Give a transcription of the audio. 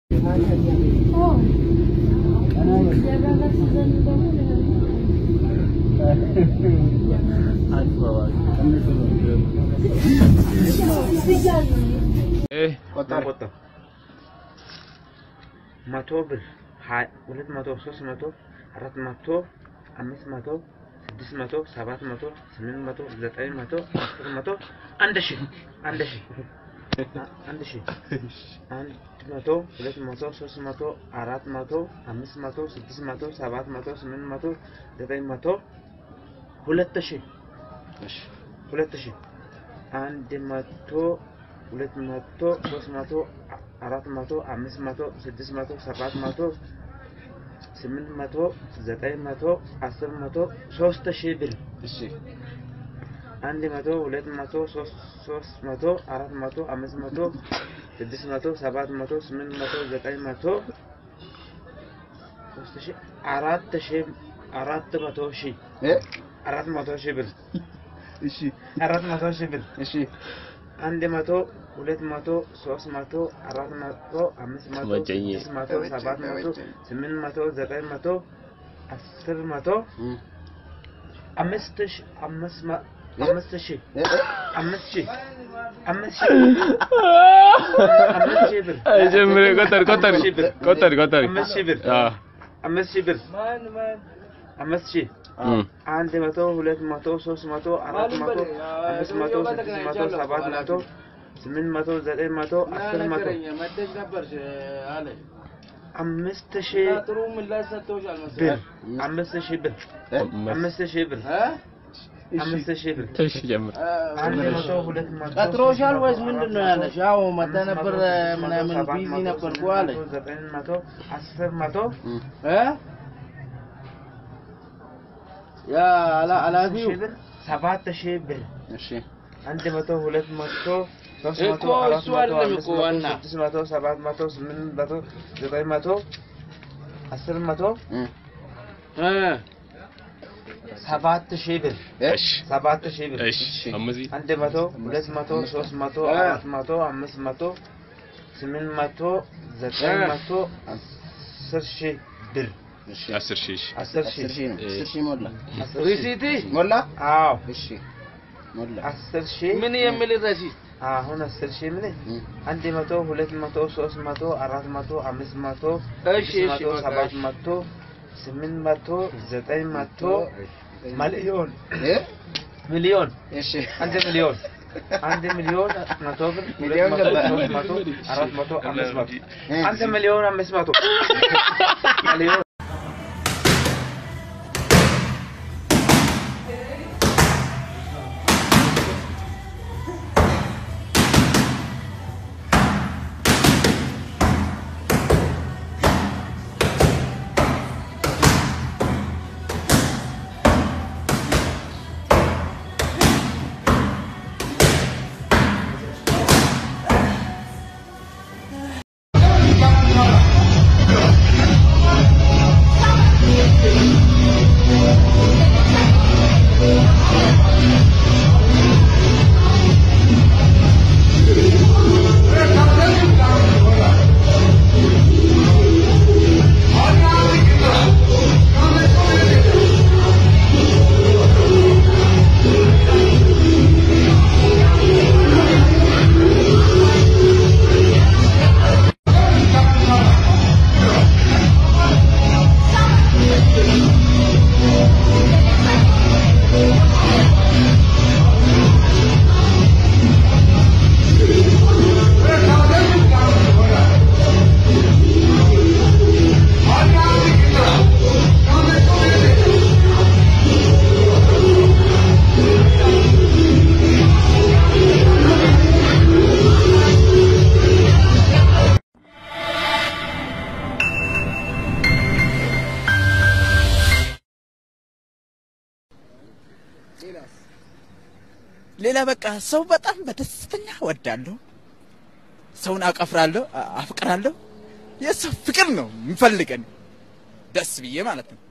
ቆጣ ቆጣ መቶ ብር ሁለት መቶ ሶስት መቶ አራት መቶ አምስት መቶ ስድስት መቶ ሰባት መቶ ስምንት መቶ ዘጠኝ መቶ አስር መቶ አንድ ሺህ አንድ ሺህ አንድ ሺህ አንድ መቶ ሁለት መቶ ሶስት መቶ አራት መቶ አምስት መቶ ስድስት መቶ ሰባት መቶ ስምንት መቶ ዘጠኝ መቶ ሁለት ሺህ ሁለት ሺህ አንድ መቶ ሁለት መቶ ሶስት መቶ አራት መቶ አምስት መቶ ስድስት መቶ ሰባት መቶ ስምንት መቶ ዘጠኝ መቶ አስር መቶ ሶስት ሺህ ብር አንድ መቶ ሁለት መቶ ሶስት መቶ አራት መቶ አምስት መቶ ስድስት መቶ ሰባት መቶ ስምንት መቶ ዘጠኝ መቶ ሶስት ሺህ አራት ሺህ አራት መቶ ሺህ አራት መቶ ሺህ ብር አራት መቶ ሺህ ብር አንድ መቶ ሁለት መቶ ሶስት መቶ አራት መቶ አምስት መቶ ስድስት መቶ ሰባት መቶ ስምንት መቶ ዘጠኝ መቶ አስር መቶ አምስት ሺህ አምስት መ- አምስት ሺህ አምስት ሺህ አምስት ሺህ አምስት ሺህ ብር ጀምር ቆጠር ቆጠር አምስት ሺህ ብር ቆጠር ቆጠር አምስት ሺህ ብር አዎ አምስት ሺህ ብር አምስት ሺህ እም። አንድ መቶ ሁለት መቶ ሶስት መቶ አራት መቶ አምስት መቶ ስድስት መቶ ሰባት መቶ ስምንት መቶ ዘጠኝ መቶ አስር መቶ አምስት ሺህ ብር አምስት ሺህ ብር አምስት ሺህ ብር አምስት ሺህ ብር እሺ ጀምር አንድ መቶ ሁለት መቶ ቀጥሮሻል ወይስ ምንድን ነው ያለሽ? አዎ መጣ ነበር ምናምን ሰባት ቢዚ መቶ ነበርኩ ስምንት አለች። መቶ ዘጠኝ መቶ አስር መቶ እ ያ አላ- ኃላፊው ሺህ ብር ሰባት ሺህ ብር አንድ መቶ ሁለት መቶ ሶስት መቶ እኮ አራት እሱ መቶ አይደለም አምስት እኮ መቶ ዋና። ስድስት መቶ ሰባት መቶ ስምንት መቶ ዘጠኝ መቶ አስር መቶ እ ሰባት ሺህ ብር እሺ ሰባት ሺህ ብር እሺ አምዚ አንድ መቶ ሁለት መቶ ሶስት መቶ እ። አራት መቶ አምስት መቶ ስምንት መቶ ዘጠኝ እ። መቶ አስር ሺህ ብር አስር ሺህ እሺ አስር ሺህ አስር ሺህ ሞላ አስር ሺህ ሪሲቲ ሞላ አዎ እሺ ሞላ አስር ሺህ ምን የሚል ረሲት አሁን አስር ሺህ ምን አንድ መቶ ሁለት መቶ ሶስት መቶ አራት መቶ አምስት መቶ እሺ ስድስት እሺ መቶ በቃ ሰባት እሺ። መቶ ስምንት መቶ ዘጠኝ መቶ ሚሊዮን እ ሚሊዮን እሺ አንድ ሚሊዮን አንድ ሚሊዮን መቶ ብር ሁለት ሚሊዮን መቶ ገባ። ሶስት መቶ አራት መቶ አምስት መቶ እ አንድ ሚሊዮን አምስት መቶ ሚሊዮን ሌላ በቃ ሰው በጣም በደስተኛ ወዳለሁ። ሰውን አቀፍራለሁ፣ አ- አፍቅራለሁ። የሰው ፍቅር ነው የምፈልገን ደስ ብዬ ማለት ነው።